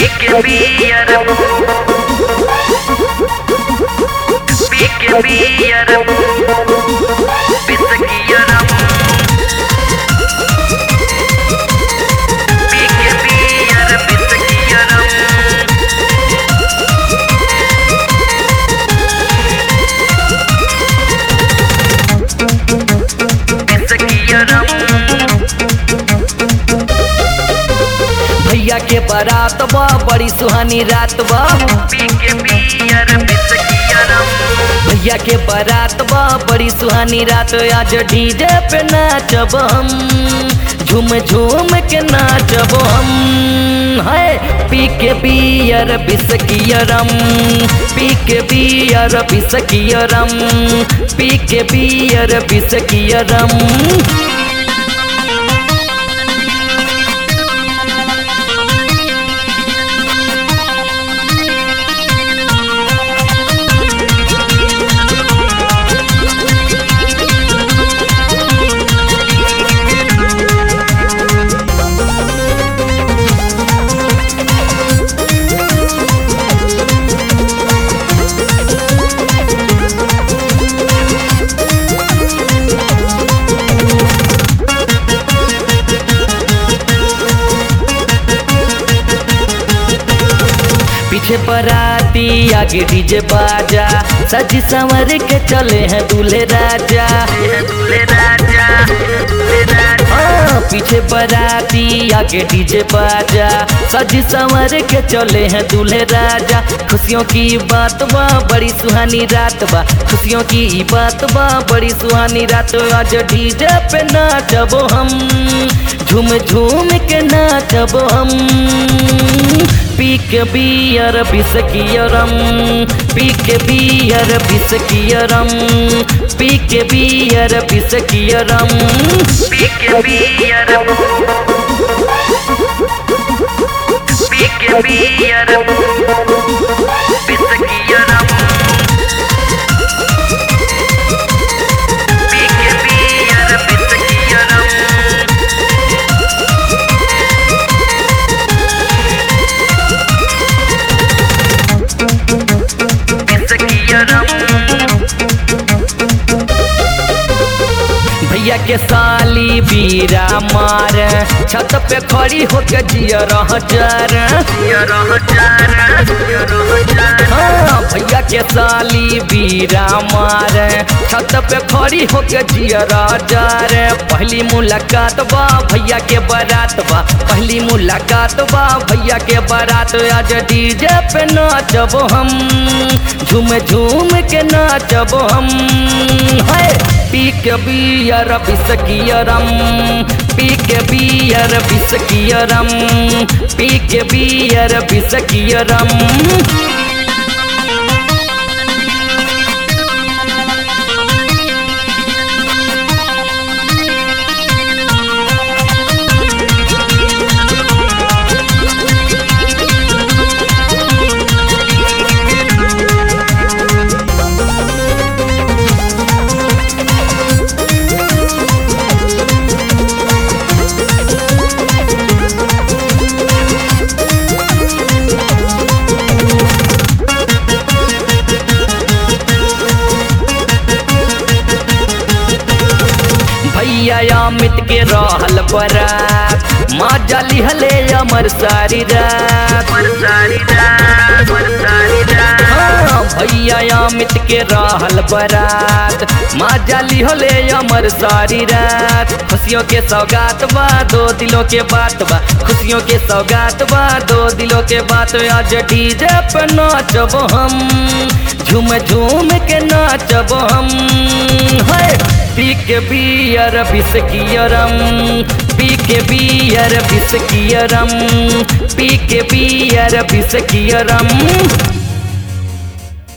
Pique beer. Pique beer. Pisakiyaram. Pique beer. Pisakiyaram. Pisakiyaram. भैया के बारात बा बड़ी सुहानी रात बा Pique beer. Pisakiyaram. भैया के बारात बा बड़ी सुहानी रात आज डीजे पे नाचब हम झूम झूम के नाचब हम है पी के बियर बिसकियरम पी के बियर बिसकियरम पी के बियर बिसकियरम पीछे बराती आगे डीजे बाजा सजी संवर के चले हैं दूल्हे राजा दूल्हे राजा दूल्हे राजा हाँ, पीछे बराती आगे डीजे बाजा सजी संवर के चले हैं दूल्हे राजा खुशियों की बात बा बड़ी सुहानी रात बा खुशियों की बात बा बड़ी सुहानी रात आज डीजे पे नाचब हम झूम झूम के नाचब हम पी के बियर बिसकियरम पी के बियर बिसकियरम पी के बियर बिसकियरम Pique beer. Pique beer. Pisakiyaram. Pique beer. Pisakiyaram. Pisakiyaram. भैया के साली बीरा मार छत पे खड़ी होके जिया रह जर Yaro jara, yaro jara. हाँ भैया के साली बीरा मार छत पे खड़ी होके जिया रह जर पहली मुलाकात बा भैया के बारात बा पहली मुलाकात बा भैया के बारात आज डीजे पे नाचब हम झूम झूम के नाचब हम है पी के बियर बिसकियरम पी के बियर बिसकियरम पी के बियर बिसकियरम भैया अमित के रहल बरात माँ जाली हले अमर सारी रात Marsari raat, marsari raat. हाँ, भैया अमित के रहल बरात माँ जाली होले अमर सारी रात खुशियों के सौगात बा दो दिलों के बात बा खुशियों के सौगात बा दो दिलों के बात आज डीजे पे नाचब हम झूम झूम के नाचब हम है पी के बियर बिसकियरम पी के बियर बिसकियरम पी के बियर बिसकियरम